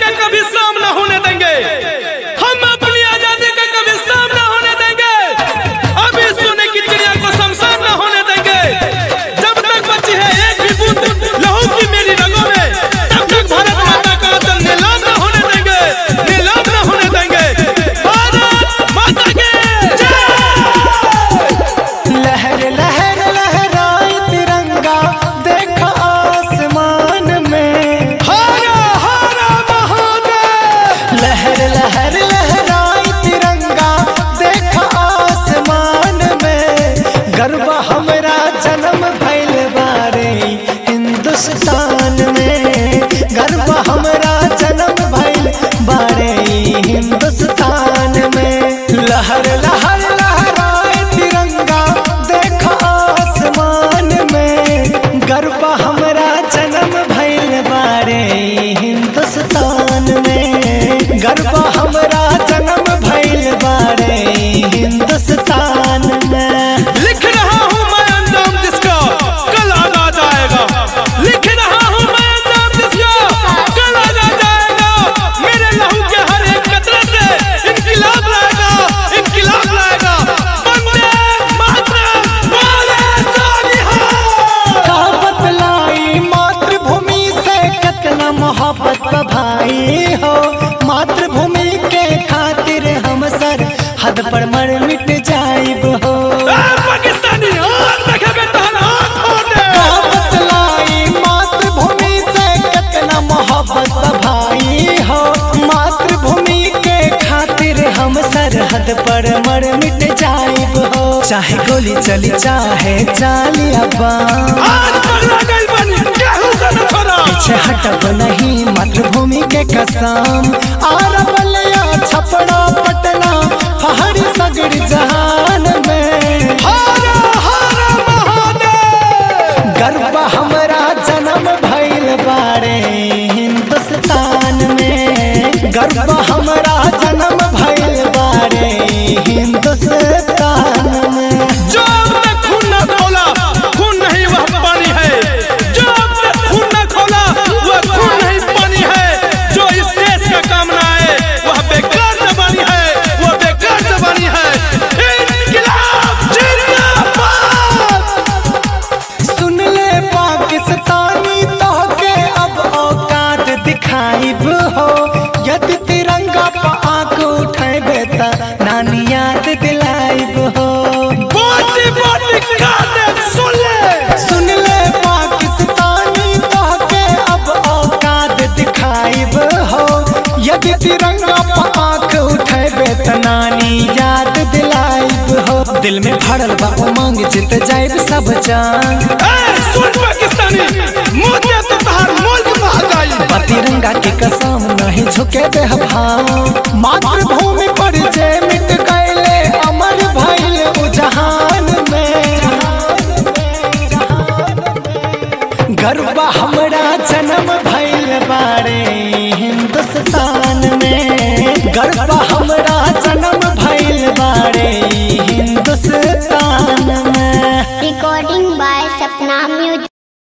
का कभी सामना होने देंगे हम अपनी आजादी का कभी सामना होने देंगे अभी सोने की चिड़िया को शमशान न होने देंगे जब तक बची है एक भी बूंद लहू की मेरी रगों में तब तक भारत माता का आंचल नीलाम न होने देंगे नीलाम न होने देंगे भारत माता की जय लहर लहर लहराए तिरंगा देख आसमान में हरा हरा महादेव लहर लहर लहराए तिरंगा देख आसमान में गर्व हमरा जन्म भइल बारे हिंदुस्तान में गर्व हमरा जन्म भइल बारे हिंदुस्तान में लहर लहर लहराए तिरंगा देख आसमान में गर्व हमरा जन्म भइल बारे हिंदुस्तान में गर्व हमरा जन्म भइल बारे हिंदुस्तान में लिख रहा हूँ मैं अंजाम जिसका कल आगा जाएगा लिख रहा हूँ मैं अंजाम जिसका कल आगा जाएगा मेरे लहू के हर एक कतरे से इनकिलाब लाएगा इनकिलाब लाएगा वंदे मातरम बोले सोनिहार का बतलाई मातृभूमि से कितना मोहब्बत बा भाई हो मातृभूमि के खातिर हम सर हद पर मर मिट जाइब हो ए, पाकिस्तानी आग देखे बेटा आग फोड़ दे का बतलाई मातृभूमि से कितना मोहब्बत बा भाई हो मातृभूमि के खातिर हम सरहद पर मर मिट जाइब हो चाहे गोली चली चाहे चाली अब्बा आज पगला गई बनी केहू का न छोड़ा पीछे हटब नहीं मातृभूमि के कसम आर बलिया छपड़ा पटना पहाड़ी सगड़ जहान में हरा हरा महादेव गर्व हमरा जन्म भइल बारे हिंदुस्तान में गर्व हमरा जन्म भइल बारे हिंदुस्तान में जो अब तक खून न खोला खून नहीं वह पानी है जो अब तक खून न खोला वह खून नहीं पानी है जो इस देश का काम न आए वह बेकार जबानी है वह बेकार जबानी है इनकलाब जिंदाबाद सुन ले पाकिस्तानी तो के अब औकात दिखाइब हो यदि तिरंगा पर आंख उठेबे त नानी याद दिलाइब हो बोटी बोटी काटे सुन ले सुन ले पाकिस्तानी तो के अब औकात दिखाइब हो यदि तिरंगा पर आंख उठेबे त नानी याद दिलाइब हो दिल में भरल बा उमंग जीत जाइब सब जान ए, सुन पाकिस्तानी मोतिया तो तहार मुल्क बह गई बा तिरंगा के कसम नहीं झुके दे भाव मातृभूमि पर जे मिट गए अमर भइल उ जहान में गर्व हमरा जन्म भइल बारे हिंदुस्तान में गर्व